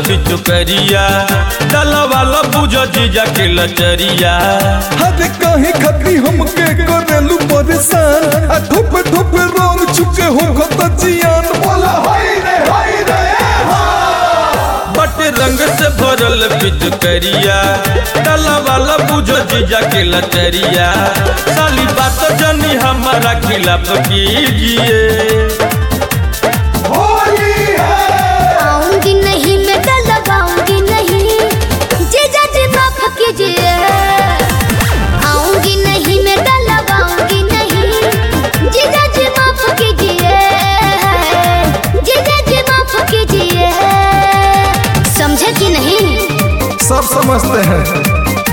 पिचुकरिया डलवाला बुझ जीजा के लचरिया हरे काहे खाती हमके करेलू परेशान आ धुप धुप रंग चुके हो खत जियान बोला हाय रे हाय रे बट रंग से भरल पिचुकरिया डलवाला बुझ जीजा के लचरिया साली बात जनी हमारा खिलाफ कीजिए होली है आऊंगी नहीं मैं तो लगाऊंगी नहीं जीजा जी माफ कीजिए आऊंगी नहीं मैं तो लगाऊंगी नहीं जीजा जी माफ कीजिए जीजा जी माफ कीजिए समझे कि नहीं सब समझते हैं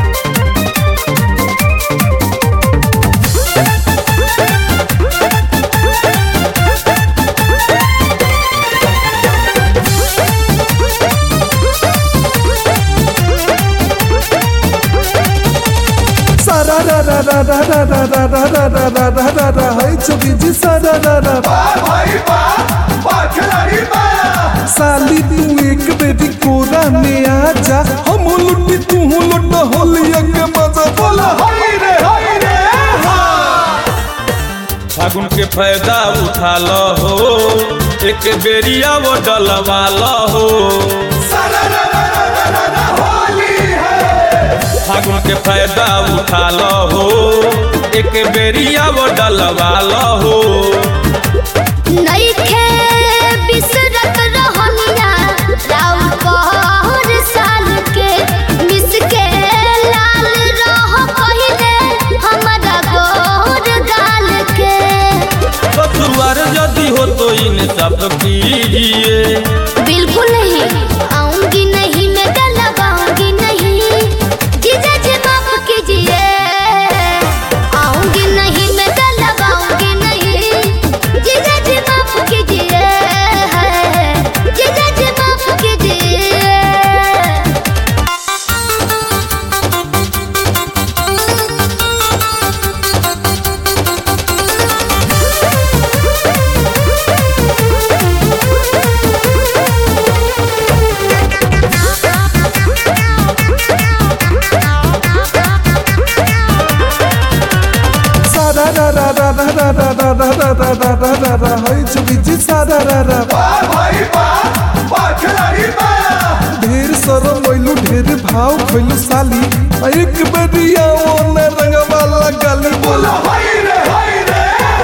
सारा रा रा रा रा रा रा रा रा रा रा रा रा रा रा हाय चुकी जी सारा रा रा साली तू एक बेटी कोरा में आ जा हम लुटी तू लुट होलिया के मजा बोला हाय रे हाय रे फागुन के फायदा उठा लो हो एक बेरिया वो डलवा लो हो फागुन के फायदा उठा लो हो एक बेरिया वो डलवा लो हो नइखे बिसरत रहनिया राउर पहर साल के मिस के लाल रह कहिले हमरा गोर गाल के ससुआर यदि हो तो इन सब कीजिए बिल्कुल नहीं आऊंगी नहीं मैं डलवाऊंगी नहीं जीजा जी माफ कीजिए आऊंगी नहीं मैं डलवाऊंगी नहीं जीजा जी माफ कीजिए जीजा जी माफ कीजिए सारा रा रा रा रा रा रा रा रा रा रा रा रा रा रा हाय चुकी जी सारा रा रा ढेर सरो मोइलू ढेर भाव खइलू साली आ एक बेरिया ओने रंगवा लगाली बोला हाय रे हाय रे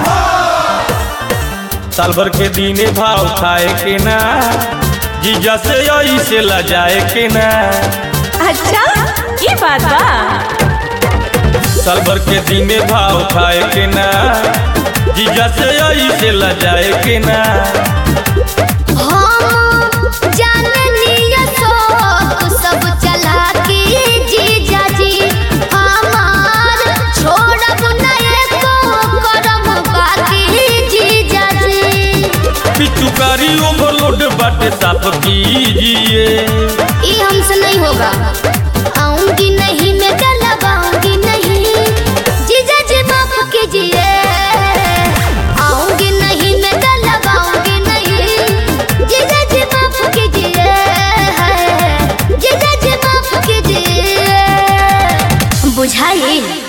साल भर के दीने भाव खाए के ना जीजा से यही से लजाए के ना अच्छा ये बात बा साल भर के दीने भाव खाए के ना जीजा से यही से लजाए के ना हम जाननिया शौक सब चला के जीजा जी हमार छोड़ब नहीं को करम बाकी जीजा जी पिचुकारी ओवरलोड बाटे साफ कीजिए ये हमसे नहीं होगा आऊंगी नहीं मैं डलवाऊंगी नहीं जीजा जी माफ कीजिए आऊंगी नहीं मैं डलवाऊंगी नहीं जीजा जी माफ कीजिए जीजा जी माफ कीजिए बुझाइए